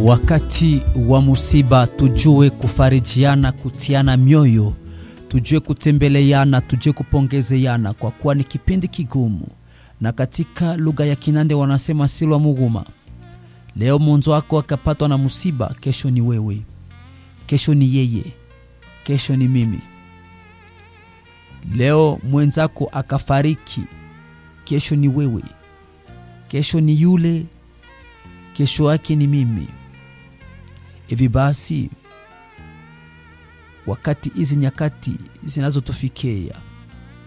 Wakati wa musiba tujue kufarijiana, kutiana mioyo, tujue kutembeleana, tujue kupongezeana, kwa kuwa ni kipindi kigumu, na katika lugha ya Kinande wanasema silwa muguma. Leo mwenzo wako akapatwa na musiba, kesho ni wewe, kesho ni yeye, kesho ni mimi. Leo mwenzako akafariki, kesho ni wewe, kesho ni yule, kesho yake ni mimi. Hivi basi, wakati hizi nyakati zinazotufikia